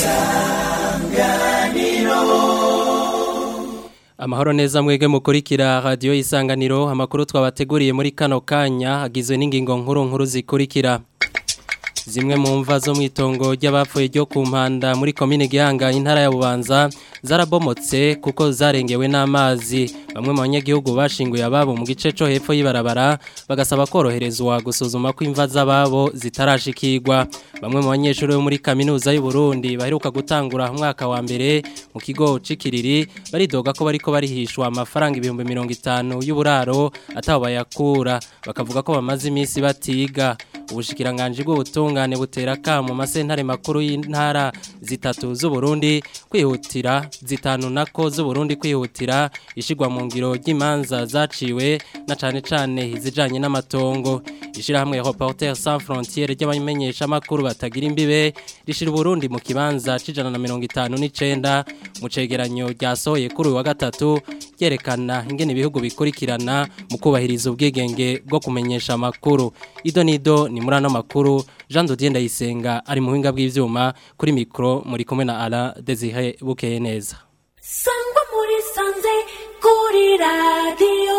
Amahoro neza mwege mukurikira radio isanganiro amakuru twabateguriye muri kano kanya agizwe n'ingingo nkuru nkuru zikurikira Zimwe mu mva zo mwitongo ry'abapfuye ryo ku mpanda muri komine Gihanga intara ya Bubanza zarabomotse kuko zarengewe n'amazi bamwe mu banyagihugu bashinguye ababo mu gice cyo hepfo y'ibarabara bagasaba koroherezwa gusuzuma ko imva z'ababo zitarashikirwa bamwe mu banyeshuri bo muri kaminuza y'u Burundi baheruka gutangura umwaka wa mbere mu kigo cikiriri baridoga ko bariko barihishwa amafaranga ibihumbi 50 y'uburaro ataho bayakura bakavuga ko bamaze iminsi batiga ubushikiranganje bw'ubutungane butera kamo masentare makuru y'intara zitatu z'u Burundi kwihutira zitanu nako z'u Burundi kwihutira ishigwa mu ngiro ry'imanza zaciwe na cane cane izijanye n'amatongo ishirahamwe Reporters sans frontières ry'abamenyesha makuru batagira imbibe rishira Burundi mu kibanza cijana na 59 mu cegeranyo ryasohoye kuri uyu wa gatatu yerekana ingene ibihugu bikurikirana mu kubahiriza ubwigenge bwo kumenyesha amakuru ido nido ni muri ano makuru Jean Dodier Ndayisenga ari mu buhinga bw'ivyuma kuri mikro muri kumwe na Ala Desire Bukeye neza Sangwa muri sanze kuri radio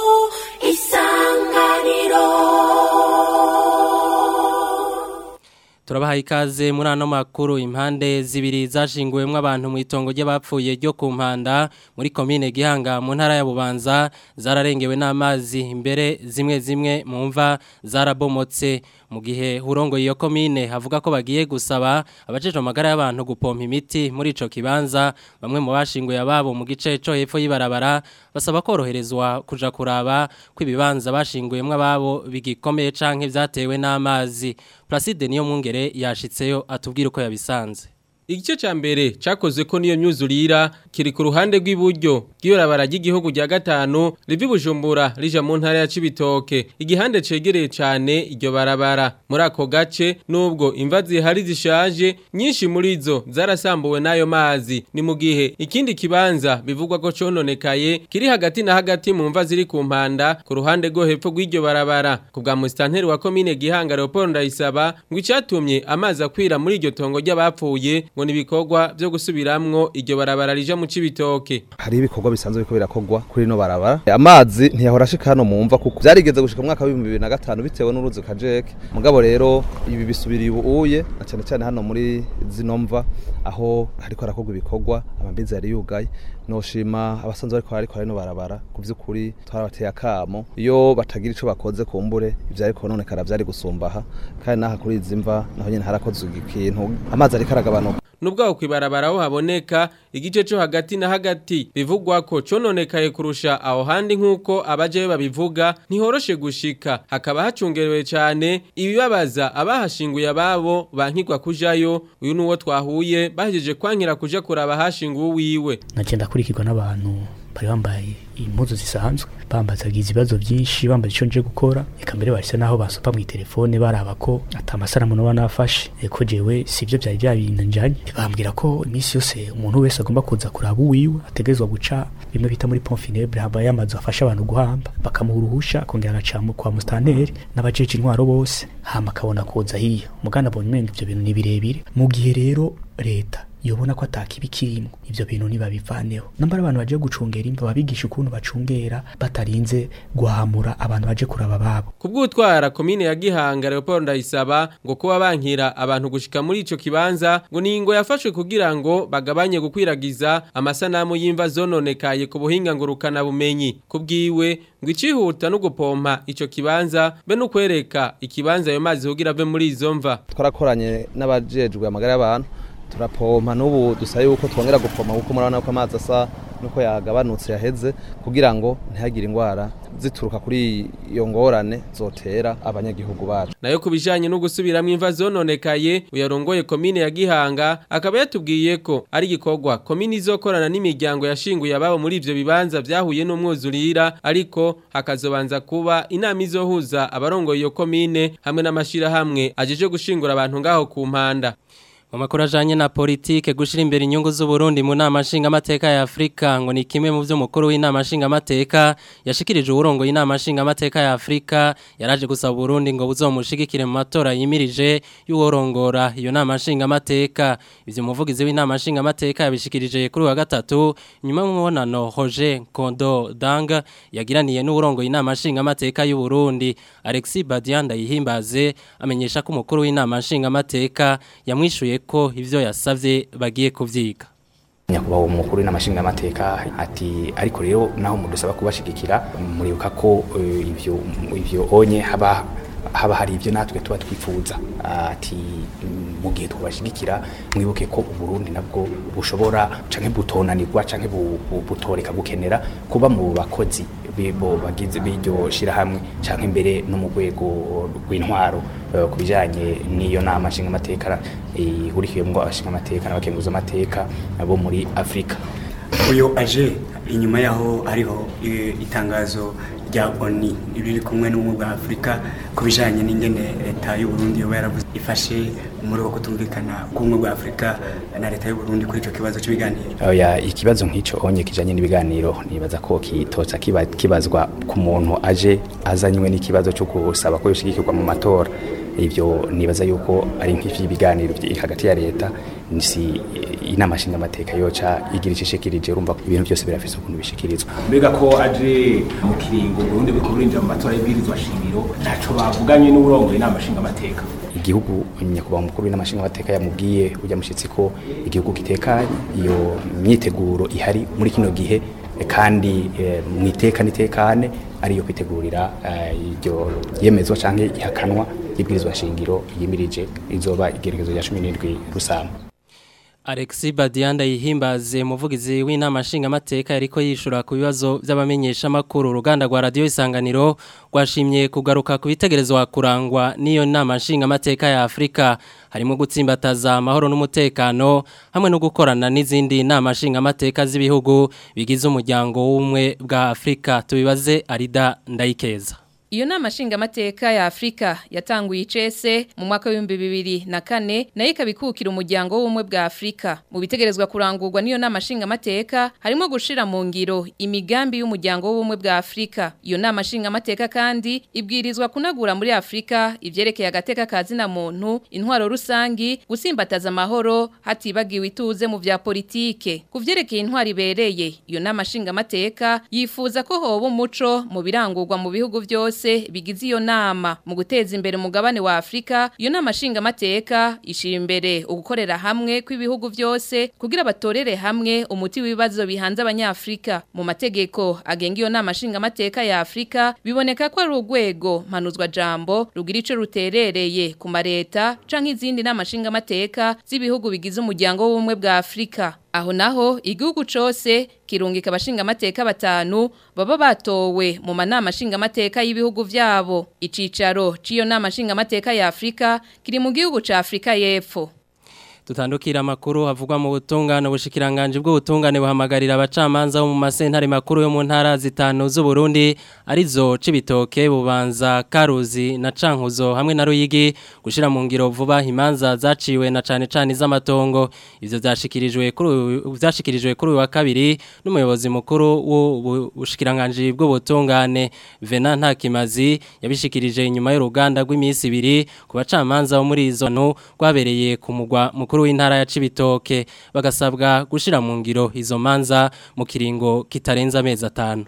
isanganiro Turabaha ikaze muri ano makuru impande zibiri zashinguwemwo abantu mu itongo ry'abapfuye ryo ku mpanda muri komine Gihanga mu ntara ya Bubanza zararengewe n'amazi imbere zimwe zimwe mu mva zarabomotse mu gihe hurongo iyo komine havuga ko bagiye gusaba abajeje amagara y'abantu gupompa imiti muri ico kibanza bamwe mu bashinguye ababo mu gice cyo hepfo y'ibarabara basaba koroherezwa kuja kuraba ko ibibanza bashinguyemwo ababo bigikomeye canke vyatewe n'amazi Placide niyo mwungere yashitseyo atubwira uko yabisanze Igice ca mbere cakoze ko niyo myuzurira kiri ku ruhande rw'iburyo bw'ibarabara ry'igihugu rya gatanu rivi Bujumbura rija mu ntara ya Cibitoke igihande cegereye cane iryo barabara muri ako gace nubwo imva zihari zishaje nyinshi muri zo zarasambuwe n'ayo mazi ni mu gihe ikindi kibanza bivugwa ko cononekaye kiri hagati na hagati mu mva ziri ku mpanda ku ruhande rwo hepfo rw'iryo barabara ku bwa musitanteri wa komine Gihanga Leopold Ndayisaba ngo icatumye amazi akwira muri iryo tongo ry'abapfuye ngo ni ibikorwa byo gusubiramwo iryo barabara rija mu cibitoke hari ibikorwa bisanzwe biko birakogwa kuri no barabara amazi ntiyahora ashika hano mu mva kuko byarigeze gushika mu mwaka wa 2005 bitewe n'uruzi kajeke mugabo rero ibi bisubiriye ubuye na cyane cyane hano muri zino mva aho hariko harakogwa ibikorwa amambizi yari yugaye noshima abasanzwe bariko ariko harino barabara ku by'ukuri twarabateye akamo iyo batagira ico bakoze kumbure ivyo ariko nonekara byari gusumbaha kandi naha kuri izi mva naho nyene harakozwe ikintu amazi ariko aragabanuka nubwo aho kwibarabara aho haboneka igice cyo hagati na hagati bivugwa ko cononekaye kurusha aho handi nk'uko abajeyo babivuga ntihoroshe gushika hakaba hacungerewe cyane ibibabaza abahashinguye ababo bankirwa kujayo uyu nuwo twahuye bahejeje kwankira kuja kuraba hashinguwe wiwe nagenda kurikirwa n'abantu bari bambaye impuzu zisanzwe bambazagiza ibibazo byinshi bambaza icyo nje gukora reka mbere bahise naho basopa mu telefone baraba ko ata amasanamu naba nafashe ko jewe sivyo byari byabinjanye bambwira ko iminsi yose umuntu wese agomba kuza kuraba uwiwe ategerezwa guca bimwe bita muri pont funèbre haba yamazu afasha abantu guhamba bakamuha uruhusha akongera agaca kwa mustanteri n'abajeje intwaro bose hama akabona kuza hiyo mugana abonye umenga ivyo bintu ni birebire mu gihe rero leta yobona ko atakibi kirimo ivyo bintu nibabivaneho nambara abantu baje gucungera imva babigisha ukuntu bacungera batarinze guhamura abantu baje kuraba babo kubw'utwara komine ya Gihanga Leopold Ndayisaba ngo kuba bankira abantu gushika muri ico kibanza ngo ningo yafashwe kugira ngo bagabanye gukwiragiza amasanamu y'imva zononekaye ku buhinga ngurukana bumenyi kubwiwe ngo icihuta no gupompa ico kibanza be no kwereka ikibanza ayo mazi kugira ave muri izo mva twarakoranye n'abajejwe amagara y'abantu turapompa n'ubu dusaba yuko twongera gupompa kuko murabona ko amazi asa nuko yagabanutse yaheze kugira ngo ntihagire indwara zituruka kuri iyo ngorane zotera abanyagihugu bacu nayo kubijanye no gusubiramwo imva zononekaye uyarongoye komine ya Gihanga akaba yatubwiye ko ari gikorwa komine izokorana n'imiryango yashinguye ababo muri ivyo bibanza vyahuye n'umwuzurira ariko hakazobanza kuba inama izohuza abarongoye iyo komine hamwe n'amashira hamwe ajeje gushingura abantu ngaho ku mpanda Mu makuru ajanye na politike gushira imbere inyungu z'Uburundi mu nama nshingamateka ya Afrika ngo ni kimwe mu byo mukuru w'inama nshingamateka yashikirije uburongo y'inama nshingamateka ya Afrika yaraje gusaba Burundi ngo buzomushigikire mu matora yimirije y'uworongora iyo nama nshingamateka ivyo muvugizi w'inama nshingamateka yabishikirije kuri wa gatatu nyuma y'umubonano Roger Kondo Danga yagiraniye n'uburongo y'inama nshingamateka y'u Burundi Alexis Badianda yihimbaze amenyesha ko umukuru w'inama nshingamateka yamwishuye ko ivyo yasavye bagiye kuvyiga nyakubahwa umukuru n'amashinga amateka ati ariko rero naho mudusaba kubashigikira muribuka ko eh, ivyo ivyo onye haba haba hari ivyo natwe tuba twifuza ati mm, mu gihe twabashigikira mwibuke ko uburundi nabwo bushobora canke butonanirwa canke bu- bu- butoreka gukenera kuba mu bakozi bibo bagize biryo shirahamwe canke mbere no mu rwego rw'intwaro eh, ku bijanye n'iyo nama nshingamateka ihurikiyemwo abashingamateka n'abakenguza amateka bo muri afurika uyu aje inyuma yaho hariho eh, itangazo rya oni riri kumwe n'ubumwe bwa afurika ku bijyanye n'ingene leta y'u Burundi yoba yaravuze ifashe muri uko kutumvikana k'ubumwe bwa afurika na leta y'u Burundi kuri icyo kibazo cy'ibiganiro oya ikibazo nk'icyo onye kijanye n'ibiganiro nibaza ko kitotsa kiba- kibazwa ku muntu aje azanywe n'ikibazo cyo gusaba ko yoshigikirwa mu matora ivyo nibaza yuko ari nk'ivy'ibiganiro byi- hagati ya leta si inama nshingamateka yoca igira icishikirije urumva ko ibintu byose birafise ukuntu bishikirizwa mbega ko aje mu kiringo Burundi buriko burinjira mu matora y'ibwirizwa shingiro ntaco bavuganye n'uburongoye inama nshingamateka igihugu nyakubahwa mukuru w'inama nshingamateka yamubwiye ujya mushyitsi ko igihugu gitekanye iyo myiteguro ihari muri kino gihe eh, kandi eh, mu iteka n'itekane ariyo kwitegurira eh, iryo yemezwa canke ihakanwa y'ibwirizwa shingiro yimirije izoba igerekezo rya 17 rusamba Alexis Badianda yihimbaze umuvugizi w'inama nshingamateka yariko yishura ku bibazo by'abamenyesha makuru uruganda rwa radio isanganiro rwashimye kugaruka ku bitegerezwa kurangwa n'iyo nama nshingamateka ya Afrika harimo gutsimbataza amahoro n'umutekano hamwe no gukorana n'izindi nama nshingamateka z'ibihugu bigize umuryango w'umwe bwa Afrika tubibaze Arida Ndayikeza Iyo nama nshingamateka ya Afrika yatanguye icese mu mwaka w'ibihumbi bibiri na kane nayo ikabikukira umuryango w'ubumwe bwa Afrika. Mu bitegerezwa kurangurwa n'iyo nama nshingamateka harimo gushira mu ngiro imigambi y'umuryango w'ubumwe bwa Afrika. Iyo nama nshingamateka kandi ibwirizwa kunagura muri Afrika ivyerekeye agateka kazina muntu, intwaro rusangi, gusimbataza amahoro hatibagiwe ituze mu vya politike. Ku vyerekeye intwaro ibereye, iyo nama nshingamateka yifuza ko hoba umuco mu birangurwa mu bihugu vyose bigize iyo nama mu guteza imbere umugabane wa Afrika iyo nama nshingamateka ishira imbere ugukorera hamwe kw'ibihugu vyose kugira batorere hamwe umuti w'ibibazo bihanze abanyafrika mu mategeko agenga iyo nama nshingamateka ya Afrika biboneka ko ari urwego mpanuzwa jambo rugira ico ruterereye ku mareta canke izindi nama nshingamateka z'ibihugu bigize umuryango w'ubumwe bwa Afrika Aho naho igihugu cose kirungika abashinga amateka batanu baba batowe mu manama shinga amateka y'ibihugu vyabo. Icicaro ciyo nama shinga amateka ya Afrika kiri mu gihugu ca Afrika y'Epfo. Tutandukira makuru havugwa mu butungane ubushikiranganje bw'ubutungane buhamagarira abacamanza bo mu masentare makuru yo mu ntara zitanu z'u Burundi arizo cibitoke bubanza Karuzi na Cankuzo hamwe na Ruyigi gushira mu ngiro vuba imanza zaciwe na cane cane z'amatongo ivyo vyashikirijwe kuri vyashikirijwe kuri uyu wa kabiri n'umuyobozi mukuru w'ubushikiranganje bw'ubutungane Vena Ntakimazi yabishikirije inyuma y'uruganda rw'imisi ibiri ku bacamanza bo muri izo ntu rwabereye ku mugwa mukuru w'intara ya Cibitoke bagasabwa gushira mu ngiro izo manza mu kiringo kitarenza amezi atanu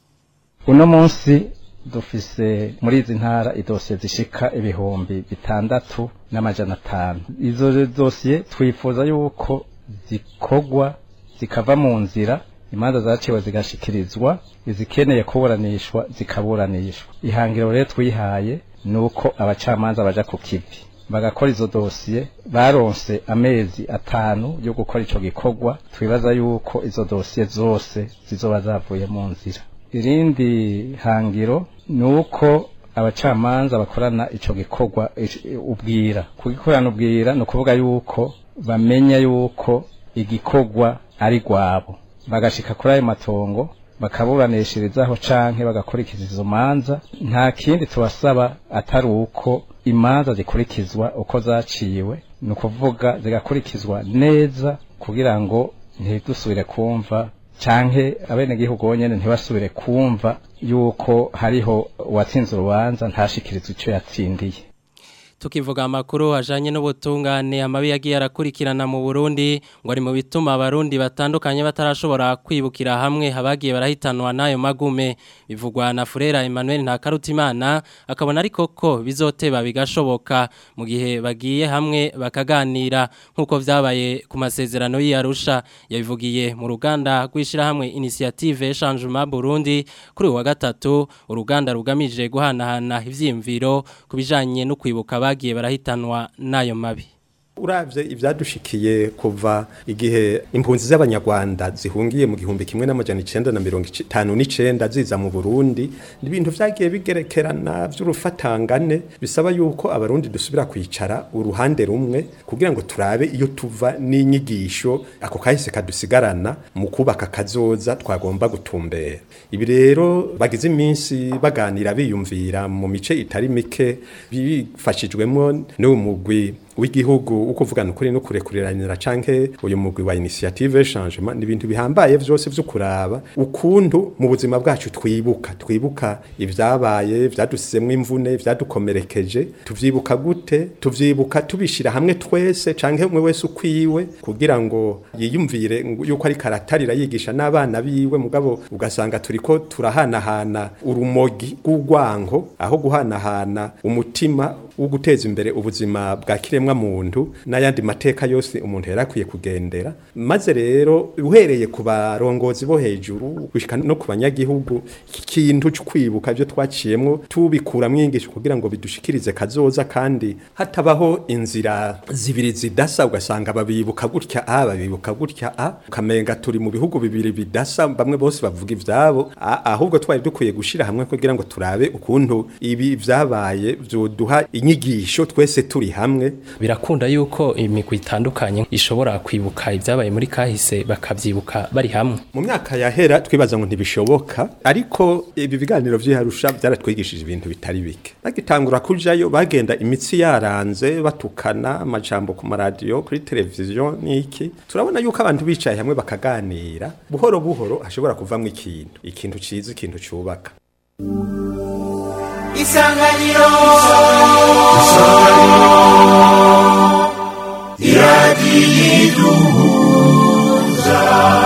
uno munsi dufise muri izi ntara idosiye zishika ibihumbi bitandatu n'amajana atanu izo dosiye twifuza yuko zikogwa zikava mu nzira imanza zaciwe zigashikirizwa izikeneye kuburanishwa zikaburanishwa ihangiro rero twihaye ni uko abacamanza baja ku kivi bagakora izo dosiye baronse amezi atanu yo gukora ico gikorwa twibaza yuko izo dosiye zose zizoba zavuye mu nzira irindi hangiro ni uko abacamanza bakorana ico gikorwa ubwira kugikorana ubwira ni ukuvuga yuko bamenya yuko igikorwa ari rwabo bagashika kuri ayo matongo bakaburanishirizaho canke bagakurikiza izo manza nta kindi tubasaba atari uko imanza zikurikizwa uko zaciwe ni ukuvuga zigakurikizwa neza kugira ngo ntidusubire kumva canke abenegihugu bonyene ntibasubire kumva yuko hariho uwatsinze urubanza ntashikirize ico yatsindiye tukivuga amakuru ajanye n'ubutungane amabi yagiye arakurikirana mu Burundi ngo ari mu bituma abarundi batandukanye batarashobora kwibukira hamwe habagiye barahitanwa nayo magume bivugwa na Furera Emmanuel Ntakarutimana akabona ariko ko bizoteba bigashoboka mu gihe bagiye hamwe bakaganira nkuko vyabaye ku masezerano y'Arusha yabivugiye mu ruganda rwishira hamwe initiative Changement Burundi kuri uwa gatatu uruganda rugamije guhanahana ivyimviro kubijanye no kwibuka bagiye barahitanwa nayo mabi uravye ivyadushikiye kuva igihe impunzi z'abanyarwanda zihungiye mu gihumbi kimwe n'amajana icenda na mirongo itanu n'icenda ziza mu Burundi ibintu vyagiye bigerekerana vy'urufatangane bisaba yuko abarundi dusubira kwicara uruhande rumwe kugira ngo turabe iyo tuva n'inyigisho ako kahise kadusigarana mu kubaka kazoza twagomba gutumbera ibi rero bagize iminsi baganira biyumvira mu mice itari mike bifashijwemo n'umugwi w'igihugu uko uvugana ukuri no kurekuriranira canke uyu mugwi wa initiative changement ni ibintu bihambaye vyose vyo kuraba ukuntu mu buzima bwacu twibuka twibuka ivyabaye vyadusizemwe imvune vyadukomerekeje tuvyibuka gute tuvyibuka tubishira hamwe twese canke umwe wese ukwiwe kugira ngo yiyumvire yuko ari karatarira yigisha n'abana biwe mugabo ugasanga turiko turahanahana urumogi rw'urwanko aho guhanahana umutima wo guteza imbere ubuzima bwa kiremwa muntu n'ayandi mateka yose umuntu yarakwiye kugendera maze rero uhereye ku barongozi bo hejuru gushika no ku banyagihugu ikintu cyo kwibuka byo twaciyemwo tubikura mwingisho kugira ngo bidushikirize kazoza kandi hatabaho inzira zibiri zidasa ugasanga babibuka gutya a babibuka gutya a ukamenga turi mu bihugu bibiri bidasa bamwe bose bavuga ivyabo ahubwo twari dukwiye gushira hamwe kugira ngo turabe ukuntu ibi vyabaye vyoduha inyigisho twese turi hamwe birakunda yuko imigwi itandukanye ishobora kwibuka ibyabaye muri kahise bakabyibuka bari hamwe mu myaka yahera twibaza ngo ntibishoboka ariko ibi biganiro vy'iharusha byaratwigishije ibintu bitari bike bagitangura kujayo bagenda imitsi yaranze batukana amajambo ku maradiyo kuri televiziyo n'iki turabona yuko abantu bicaye hamwe bakaganira buhoro buhoro hashobora kuvamwo ikintu ikintu ciza ikintu cubaka isanganiro iradiyo iduhuza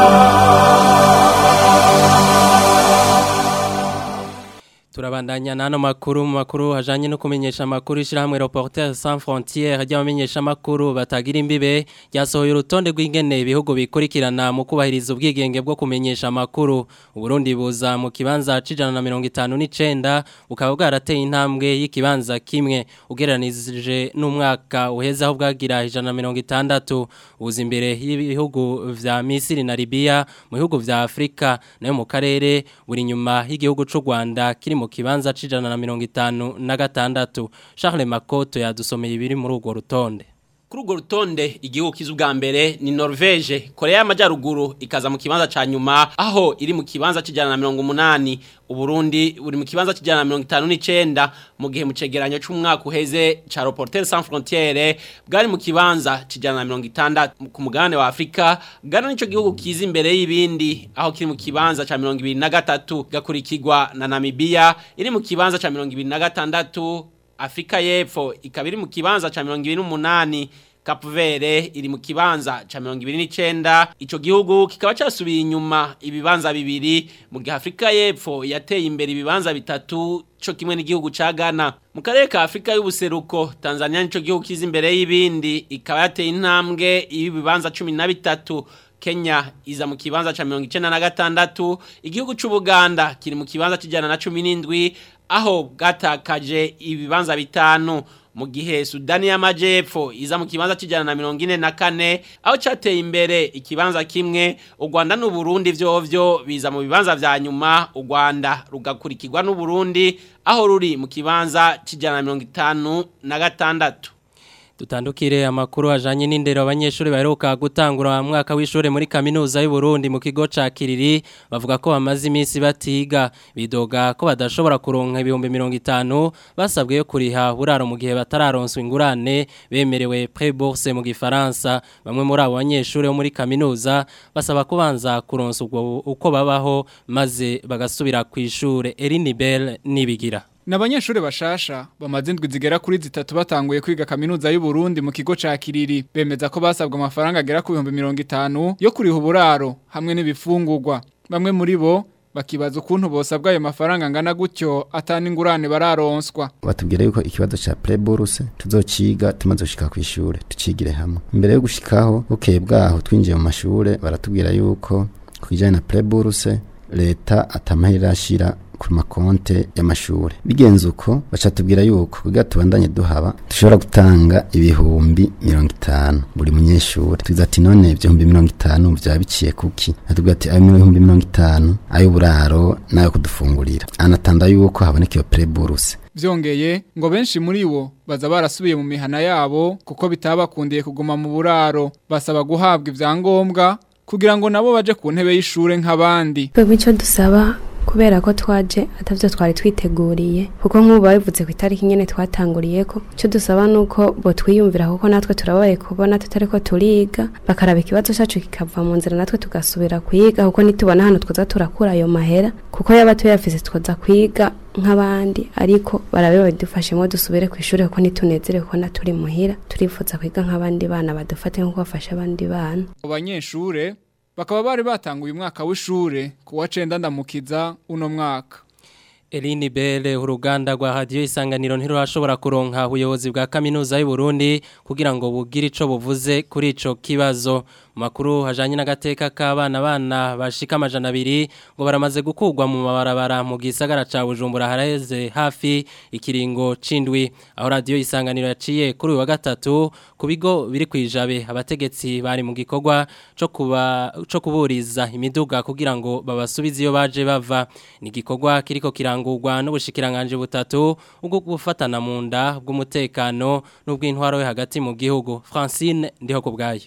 turabandanya n'ano makuru mu makuru hajanye no kumenyesha amakuru ishyirahamwe Reporters Sans Frontières ry'abamenyesha amakuru batagira imbibe ryasohoye urutonde rw'ingene ibihugu bikurikirana mu kubahiriza ubwigenge bwo kumenyesha amakuru Uburundi buza mu kibanza c'ijana na mirongo itanu n'icenda bukaba bwarateye intambwe y'ikibanza kimwe ugereranije n'umwaka uheze aho bwagira ijana na mirongo itandatu ubuza imbere y'ibihugu vya Misiri na Libya mu bihugu vya Afrika nayo mu karere buri nyuma y'igihugu c'u Rwanda kiri mu kibanza c'ijana na mirongo itanu na gatandatu Charles Makoto yadusomeye ibiri muri urwo rutonde kuri urwo rutonde igihugu kiza ubwa mbere ni Norvege Korea y'Amajyaruguru ikaza mu kibanza ca nyuma aho iri mu kibanza c'ijana na mirongo umunani Uburundi buri mu kibanza c'ijana na mirongo itanu n'icenda mu gihe mu cegeranyo c'umwaka uheze ca Reporters Sans Frontières bwari mu kibanza c'ijana na mirongo itandatu ku mugabane wa Afrika Ghana nico gihugu kiza imbere y'ibindi aho kiri mu kibanza ca mirongo ibiri na gatatu gakurikirwa na Namibia iri mu kibanza ca mirongo ibiri na gatandatu Afrika y'Epfo ikaba iri mu kibanza ca 28 Cape Verde iri mu kibanza ca 29 ico gihugu kikaba casubiye inyuma ibibanza bibiri mu gihe Afrika y'Epfo yateye imbere ibibanza bitatu co kimwe n'igihugu ca Ghana mu karere ka Afrika y'ubuseruko Tanzania nico gihugu kiza imbere y'ibindi ikaba yateye intambwe ibibanza 13 Kenya iza mu kibanza ca 96 igihugu c'u Buganda kiri mu kibanza c'ijana na 17 aho bwatakaje ibibanza bitanu mu gihe Sudani y'Amajepfo iza mu kibanza c'ijana na mirongo ine na kane aho cateye imbere ikibanza kimwe u Rwanda n'u Burundi vyovyo biza mu bibanza vya nyuma u Rwanda rugakurikirwa n'u Burundi aho ruri mu kibanza c'ijana na mirongo itanu na gatandatu Dutandukire amakuru ajanye n'indero abanyeshuri baheruka gutangura mwaka w'ishure muri kaminuza y'u Burundi mu kigo ca Kiriri bavuga ko bamaze iminsi batiga bidoga ko badashobora kuronka ibihumbi 50 basabwe yo kuriha buraro mu gihe batararonswa ingurane bemerewe pré-bourse mu gifaransa bamwe muri abo banyeshuri bo muri kaminuza basaba kubanza kuronsa ubwo uko babaho maze bagasubira ku ishure Erinibel nibigira Nabanyeshure bashasha bamaze indwi zigera kuri zitatu batanguye kwiga kaminuza y'u Burundi mu kigo ca Kiriri bemeza ko basabwa amafaranga agera ku 50 yo kuriha uburaro hamwe n'ibifungurwa bamwe muri bo bakibaza ukuntu bosabwa ayo mafaranga angana gutyo atani ingurane bararonswa batubwira yuko ikibazo ca preburse tuzociga tumaze gushika ku ishure tucigire hamwe imbere yo gushikaho bukeye bwaho twinjiye mu mashure baratubwira yuko kwijanye na preburse leta atamahera ashira ku makonte y'amashure bigenze uko baca tubwira yuko kugira tubandanye duhaba dushobora gutanga ibihumbi mirongo itanu buri munyeshuri tugize ati none ibihumbi mirongo itanu vyaba biciye kuki atubwira ati ayo ibihumbi mirongo itanu ay'uburaro n'ayo kudufungurira anatanda yuko haboneka iyo preburse Vyongeye ngo benshi muri bo baza barasubiye mu mihana yabo kuko bitabakundiye kuguma mu buraro basaba guhabwa ivyangombwa kugira ngo nabo baje ku ntebe y'ishure nk'abandi Twebwe icyo dusaba kubera ko twaje atavyo twari twiteguriye kuko nk'ubu babivuze ku itariki nyene twatanguriye ko icyo dusaba nuko bo twiyumvira kuko natwe turabaye kubona tutari ko turiga bakaraba ikibazo cyacu kikava mu nzira natwe tugasubira kwiga kuko nitubona hano twoza turakura ayo mahera kuko yaba tuyafise twoza kwiga nk'abandi ariko barabe badufashemo dusubire ku ishuri kuko nitunezerewe kubona turi muhira turifuza kwiga nk'abandi bana badufate nk'uko bafasha abandi bana abanyeshure bakaba bari batanguye umwaka w'ishure kuwa cenda ndamukiza uno mwaka Elini Bele uruganda rwa radio isanganiro ntirurashobora kuronka ubuyobozi bwa kaminuza y'u Burundi kugira ngo bugire ico buvuze kuri ico kibazo makuru hajanye n'agateka k'abana bana bashika amajana abiri ngo baramaze gukugwa mu mabarabara mu gisagara ca Bujumbura haraheze hafi ikiringo cindwi aho radio isanganiro yaciye kuri uyu wa gatatu ku bigo biri kwijabe abategetsi bari mu gikorwa co kuba co kuburiza imiduga kugira ngo babasubize iyo baje bava ni gikorwa kiriko kirangurwa n'ubushikiranganje butatu ubwo gufatana mu nda bw'umutekano n'ubw'intwaro yo hagati mu gihugu Francine ndiho kubgayo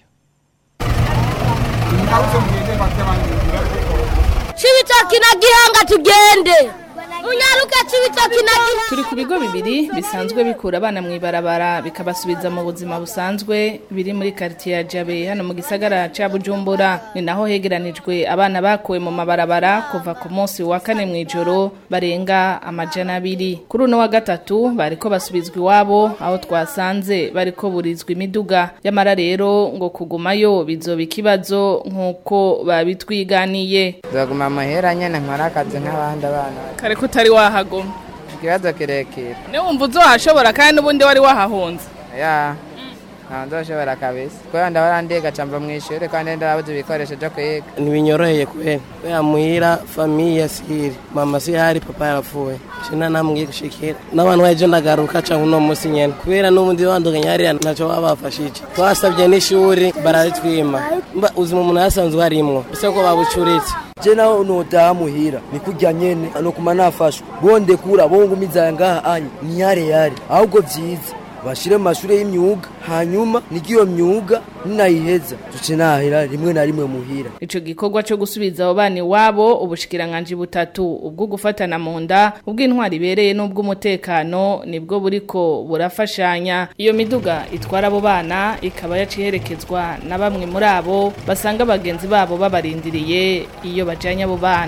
Chibitoki na gihanga tugende. Unyaruka chibitoki na gihanga. Turi ku bigo bibiri bisanzwe bikura abana mu ibarabara bikabasubiza mu buzima busanzwe biri muri quartier ya Jabe hano mu gisagara ca Bujumbura ni naho hegeranijwe abana bakuwe mu mabarabara kuva ku munsi wa kane mu ijoro barenga amajana abiri kuri uno wa gatatu bariko basubizwa iwabo aho twasanze bariko burizwa imiduga yamara rero ngo kugumayo bizoba ikibazo nk'uko babitwiganiye Nzaguma amahera nyene nkora akazi nk'abandi abana. kare ko utari wahagoma Ikibazo kirekire. ne wumva uzohashobora kandi n'ubundi wari wahahunze Ya. Nta ndoshobora kabisa. Kubera ndahora ndiga camba mu ishuri kandi ndarabuze ibikoresho byo kwiga. ntibinyoroheye kubera kubera muhira famiye siri mama si hari papa yarapfuye shina namwe gushikira n'abantu baje ndagaruka canke uno musi nyene kubera n'ubundi banduganya hariya ntaco babafashije twasabye n'ishuri bararitwima mba uzima umuntu yasanzwe harimwo ese ko babucuritse je naho notaha muhira nikurya nyene anokuma nafashwa bonde kura bongumiza ngaha anye ni yare yare ahubwo vyiza bashire mu mashure y'imyuga hanyuma nigiyo myuga ninayiheza tuce nahera rimwe na rimwe muhira Ico gikorwa cyo gusubiza abo bana iwabo ubushikiranganje butatu ubwo gufatana mu nda ubw'intwari ibereye n'ubw'umutekano nibwo buriko burafashanya iyo miduga itwara abo bana ikaba yaciherekezwa na bamwe muri abo basanga bagenzi babo babarindiriye iyo bajanye abo bana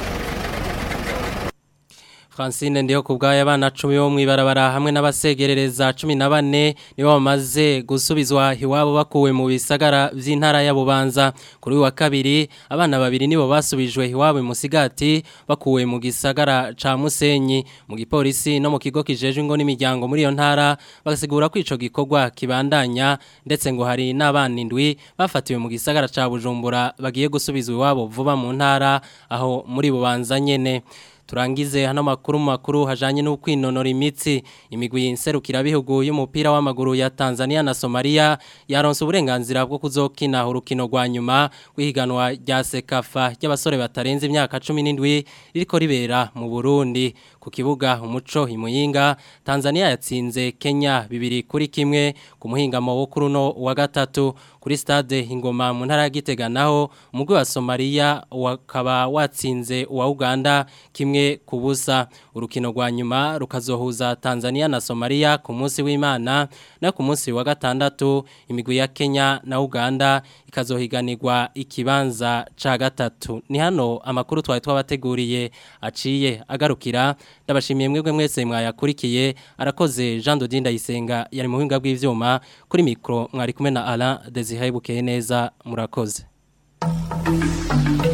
Francine ndiho kubgaya abana 10 bo mwibarabara hamwe n'abasegerereza 14 nibo bamaze gusubizwa hiwabo bakuwe mu bisagara vy'intara ya Bubanza kuri uyu wa kabiri abana babiri nibo basubijwe hiwabo mu Sigati bakuwe mu gisagara ca Musenyi mu gipolisi no mu kigo kijejwe ngo n'imiryango muri iyo ntara bagasigura ko ico gikorwa kibandanya ndetse ngo hari n'abana indwi bafatiwe mu gisagara ca Bujumbura bagiye gusubizwa iwabo vuba mu ntara aho muri Bubanza nyene turangize hano makuru makuru hajanye no kwinonora imitsi imigwi nserukira bihugu y'umupira w'amaguru ya Tanzania na Somalia yaronse uburenganzira bwo kuzokina urukino rwa nyuma rw'ihiganwa rya Sekafa ry'abasore batarenze imyaka 17 ririko ribera mu Burundi ku kibuga umuco imuyinga Tanzania yatsinze Kenya bibiri kuri kimwe ku muhingamo wo kuruno wa gatatu kuri stade ingoma mu ntara ya Gitega naho umugwi wa Somalia wakaba watsinze uwa Uganda kimwe kubusa urukino rwa nyuma rukazohuza Tanzania na Somalia ku munsi w'Imana na ku munsi wa gatandatu imigwi ya Kenya na Uganda ikazohiganirwa ikibanza ca gatatu ni hano amakuru twari twabateguriye aciye agarukira ndabashimiye mwebwe mwese mwayakurikiye arakoze Jean Dodin Ndayisenga yari mu buhinga bw'ivyuma kuri mikro mwari kumwe na Alain Desire Bukeye neza murakoze